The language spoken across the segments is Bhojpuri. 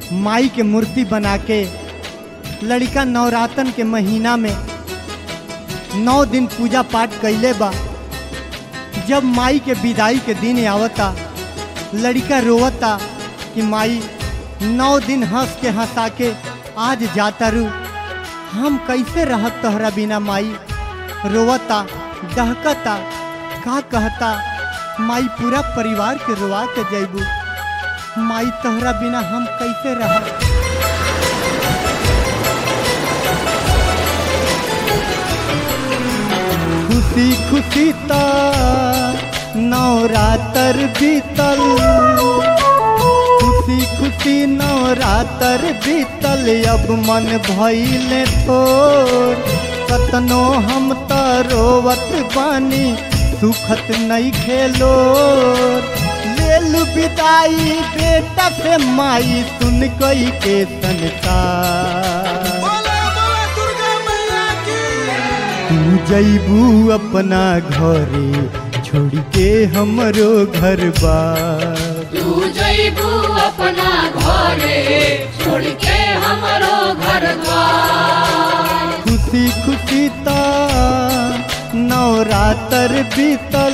माई के मूर्ति बना के लड़का नवरातन के महीना में नौ दिन पूजा पाठ कैले बा जब माई के विदाई के दिन आवता लड़का रोवता कि माई नौ दिन हंस के हंसा के आज जाता रू हम कैसे रहत तोहरा बिना माई रोवता दहकता का कहता माई पूरा परिवार के रोवा के जैबू माई तोहरा बिना हम कैसे रह खुशी खुशी ता नवरातर बीतल खुशी खुशी नवरातर बीतल अब मन भइले थोर कतनो हम त रोवत बानी सुखत नहीं खेलो लेल विदाई बेटा से माई सुन कई के संसार बोला बोला दुर्गा मैया की तू जैबू अपना घरे छोड़ के हमरो घर बार तू जैबू अपना घरे छोड़ के हमरो घर द्वार खुशी खुशी ता नवरातर बीतल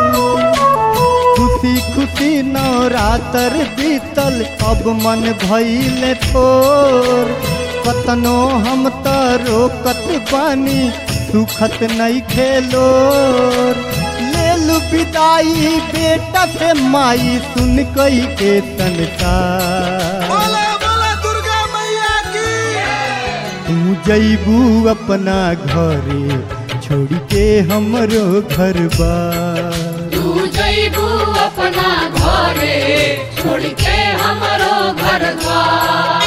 खुशी खुशी नवरातर बीतल अब मन भइले थोर कतनो हम त रोकत बानी सुखत नहीं खेलो लेल विदाई बेटा से माई सुन कई के संसार बोला बोला दुर्गा मैया की तू जैबू अपना घरे छोड़ के हमरो घर बार तू जैबू अपना घरे छोड़ के हमरो घर द्वार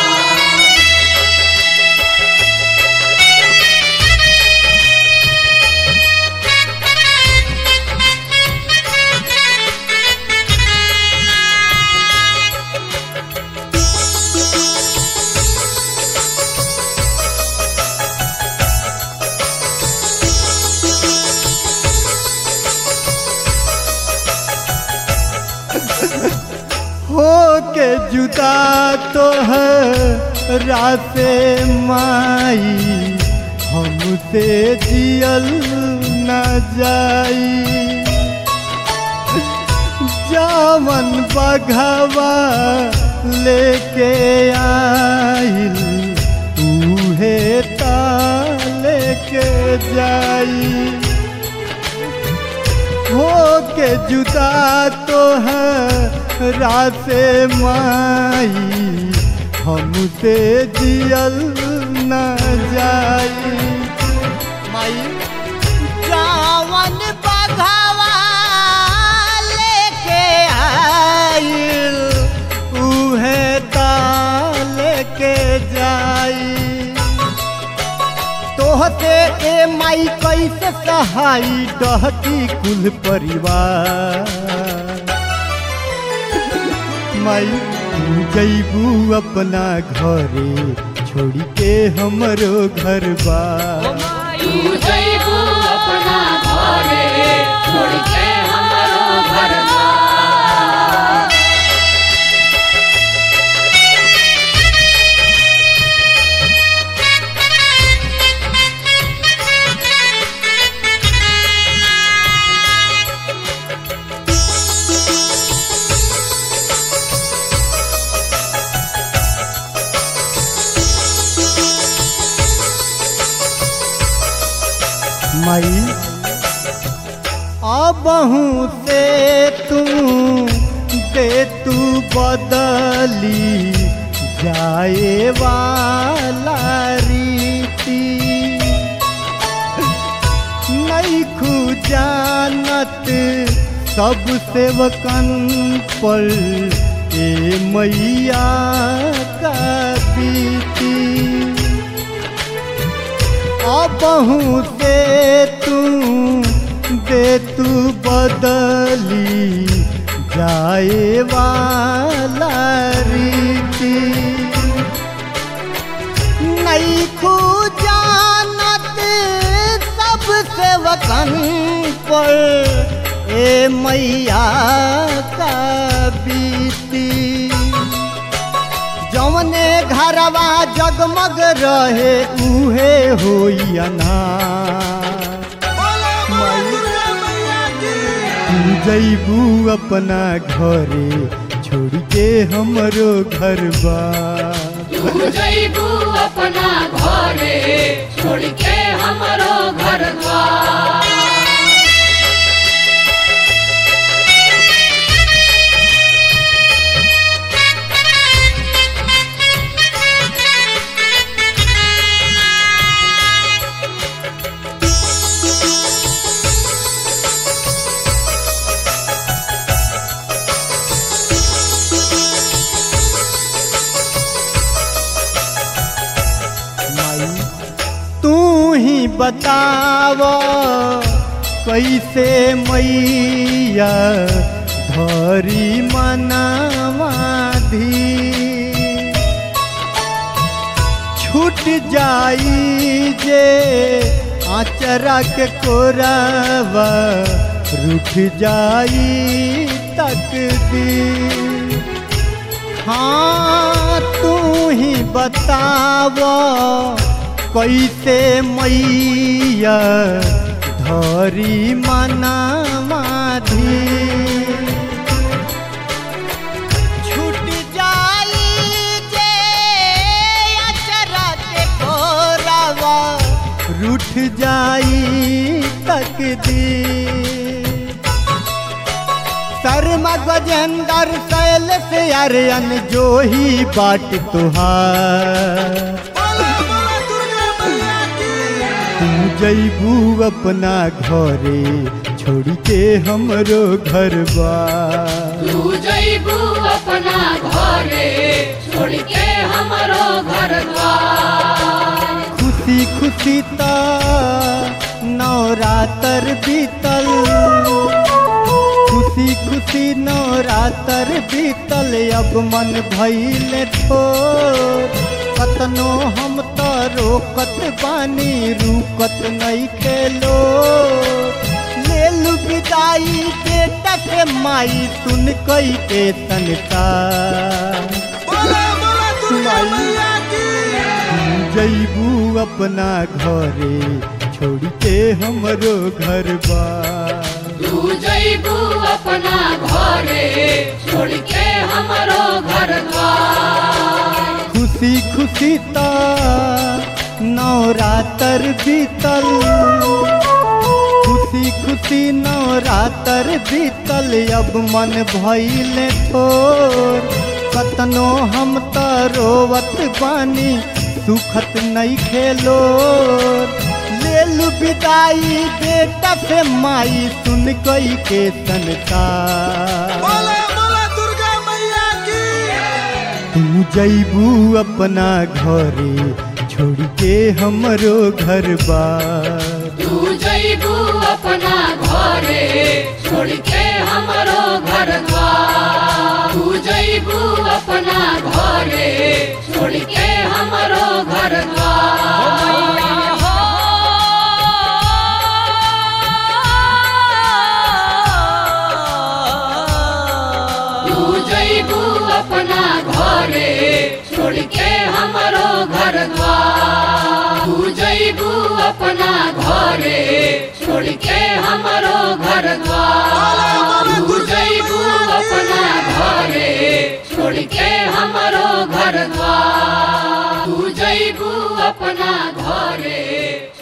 हो के जुदा तो है रासे माई हमसे जियल न जाई जावन बघवा लेके आइल उहे ता लेके जाई हो के जुदा तो है रासे माई हमसे जियल न जाई माई जावन बघवा लेके आइल उहे ता लेके जाई तोहते ए माई कैसे सहाई डहती कुल परिवार माई तू जैबू अपना घरे छोड़ के हमरो घर बार तू जैबू अपना घरे छोड़ के हमरो घर द्वार माई अबहू से तू दे तू बदली जाए वाला रीति नहीं खू जानत सब सेवकन पर ए मैया का बीती अबहू से तू दे तू बदली जाए वाला रीति नहीं खू जानत सब सेवकन पर ए मैया का बीती जौने घरवा जगमग रहे उहे होई अनार बोला बोला दुर्गा मैया की तू जैबू अपना घरे छोड़ के हमरो घर बा तू जैबू अपना घरे छोड़ के हमरो घर द्वार माई तू ही बताव कैसे मैया धरी मनावाधी छूट जाई जे आचरा के कोरावा रूठ जाई तकदीर हाँ तू ही बताव कैसे मैया धरी मनामाधी छूट जाई जे अचरा के कोरावा रूठ जाई तकदीर शर्मा गजेंद्र शैल से अरयन जो ही बाट तुहार बोला बोला दुर्गा मैया की तू जैबू अपना घरे छोड़ के हमरो घर बा तू जैबू अपना घरे छोड़ के हमरो घर द्वार खुशी खुशी ता नवरातर बीतल खुशी खुशी नवरातर बीतल अब मन भइल ठोर कतनो हम त रोकत बानी रुकत नहीं खेलो लेलु विदाई बेटा के माई सुन कई के तनका बोला बोला दुर्गा मैया की जैबू अपना घरे छोड़ के हमरो घर बा तू जैबू अपना घरे छोड़ के हमरो घर द्वार खुशी खुशी ता नवरातर बीतल खुशी खुशी नवरातर बीतल अब मन भइल थोर कतनो हम त रोवत बानी सुखत नहीं खेलो लेलु विदाई बेटा से माई सुन कई के तनका बोला बोला दुर्गा मैया की तू जैबू अपना घरे छोड़ के हमरो घर बा तू जैबू अपना घरे छोड़ के हमरो घर द्वार तू जैबू अपना घरे छोड़ के हमरो घर द्वार तू जैबू अपना घरे छोड़ के हमरो घर द्वार तू जैबू अपना घरे छोड़ के हमरो घर द्वार तू जैबू अपना घरे छोड़ के हमरो घर द्वार तू जैबू अपना घरे